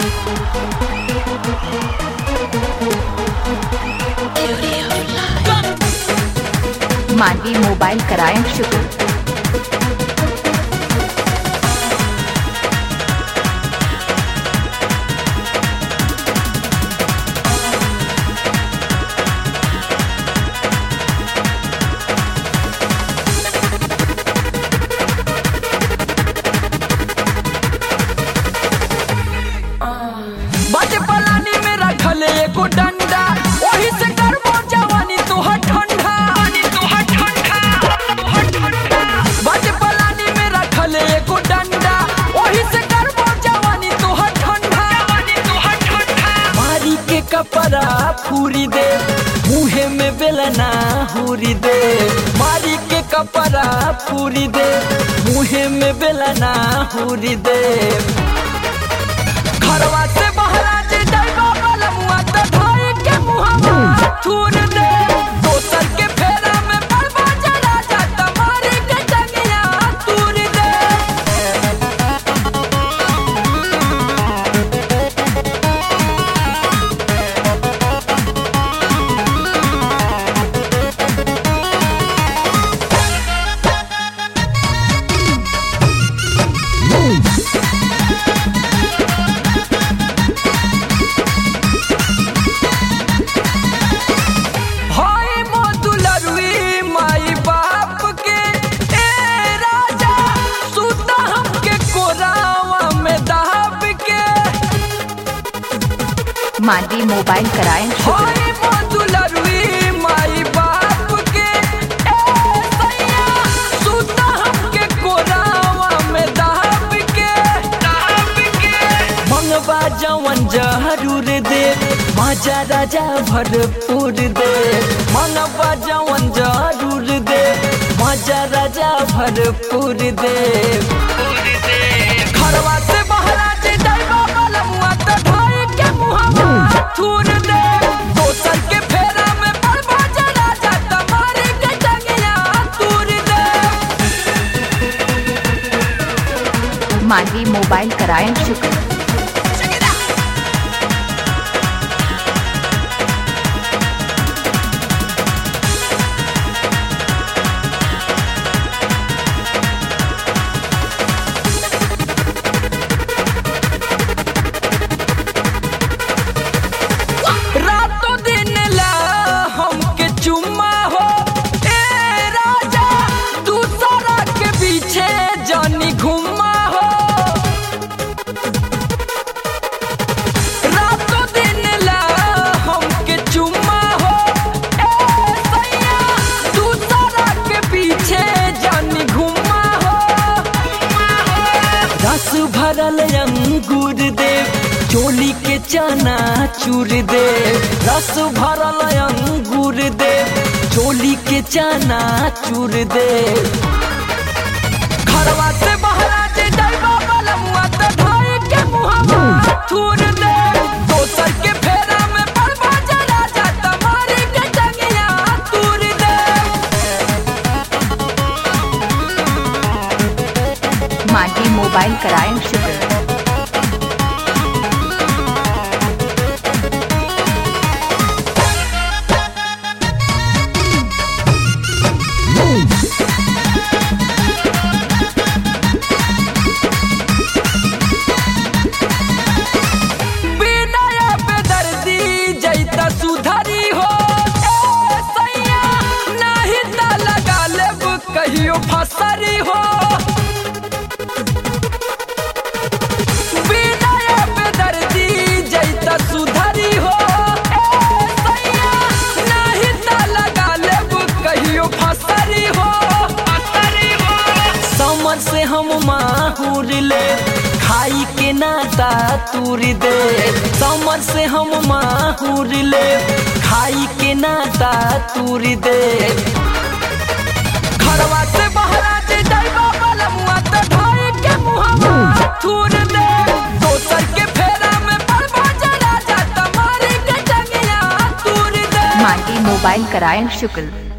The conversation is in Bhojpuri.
मानवी मोबाइल कराएं शुक्र बाटे पलानी में रखल एगो डंडा ओही से करबो जवानी तोहर ठंडा तोहर ठंडा तोहर ठंडा बाटे पलानी में रखल एगो डंडा ओही से करबो जवानी तोहर ठंडा जवानी तोहर ठंडा मारी के कपड़ा पूरी दे मुहे में बेलना हुरी दे मारी के कपड़ा पूरी दे मुहे में बेलना हुरी दे घरवा से बहरा जे जाइबा बलमुआ त धाई के मुहवा थूर दे दोसर के फेरा में पड़बा जरा जा तमारी के टंगिया तूर दे हाय मोदुलरुई माई बाप के ए राजा सुता हमके कोरावा में दाब के मानवी मोबाइल कराएं शुक्र हाय मोदुलरुई माई बाप के ए सैया सुता हमके कोरावा में दाब के दाब के मंगवा जवन जरूर दे माजा राजा भरपूर दे मंगवा जवन जरूर दे माजा राजा भरपूर दे घरवा से बहरा जे जाइबा बलमुआ त धाई के मुहवा थूर दे दोसर के फेरा में पड़बा जरा जा तमारी के टंगिया तूर दे मानवी मोबाइल कराएं शुक्र रातों दिन ला हमके चुम्मा हो ए राजा दूसरा के पीछे जानी घुमा हो रातों दिन ला हमके चुम्मा हो ए सैया दूसरा के पीछे जानी घुमा हो रस भरल अंगूर दे चोली के चना चूर दे रस भरल अंगूर दे चोली के चना चूर दे घरवा से बहरा जे जाइबा बलमुआ त धाई के मुहवा थूर दे दोसर के फेरा में पड़बा जरा जा तमारी के टंगिया तूर दे मानवी मोबाइल कराएं शुक्र बिनय बेदर्दी जैता सुधरी हो ए सैया नाही त लगा लेब कहियो फसरी हो बिनय बेदर्दी जैता सुधरी हो ए सैया नाही त लगा लेब कहियो फसरी हो फसरी हो समर से हम माहूर ले खाई के नाता तूर दे समर से हम माहूर ले खाई के नाता तूर दे घरवा से बहरा जे जाइबा बलमुआ त धाई के मुहवा थूर दे दोसर के फेरा में पड़बा जरा जा तमारी के टंगिया तूर दे मानवी मोबाइल कराएं शुक्र